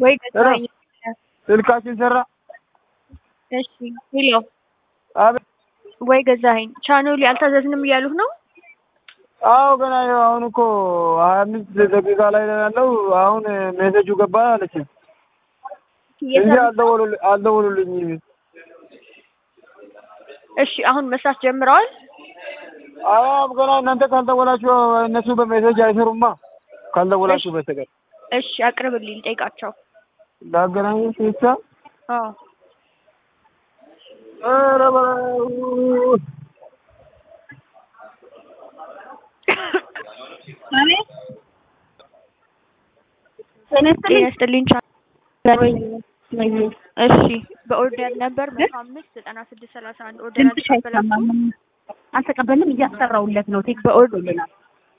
ወይ ገዛኸኝ? ስልካችን ሰራ። እሺ ሄሎ አቤት። ወይ ገዛኸኝ? ቻናሉ አልታዘዝንም እያሉህ ነው? አዎ ገና ይኸው አሁን እኮ ሀያ አምስት ደቂቃ ላይ ነው ያለው። አሁን ሜሴጁ ገባ አለችኝ እንጂ አልደወሉልኝ አልደወሉልኝም። እሺ አሁን መስራት ጀምረዋል? አዎ ገና እናንተ ካልደወላችሁ እነሱ በሜሴጅ አይሰሩማ ካልደወላችሁ በስተቀር። እሺ አቅርብልኝ ልጠይቃቸው። ላገናኝሽ ብቻ። አዎ ኧረ በለው ጤና ይስጥልኝ ቻ- እሺ በኦርደር ነበር መቶ አምስት ዘጠና ስድስት ሰላሳ አንድ ኦርደር ድምፅሽ አይሰማም። አልተቀበልንም። እያሰራውለት ነው። ቴክስት በኦርደር ልናል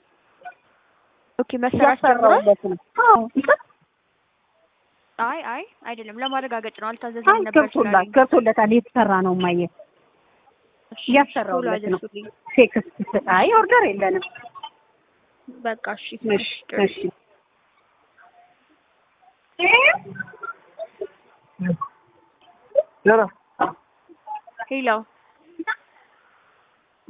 ኦኬ መሰራት ጀምሯል? እያሰራውለት ነው። አዎ ይቅር። አይ አይ አይደለም ለማረጋገጥ ነው አልታዘዝንም አይ ነበር ገብቶላል ስላለኝ። ገብቶለታል። የተሰራ ነው ማየ እሺ፣ እያሰራውለት ቶሎ ነው። አድርሱልኝ። ቴክስት አይ ኦርደር የለንም። በቃ እሺ እሺ እሺ ኧረ ሄሎ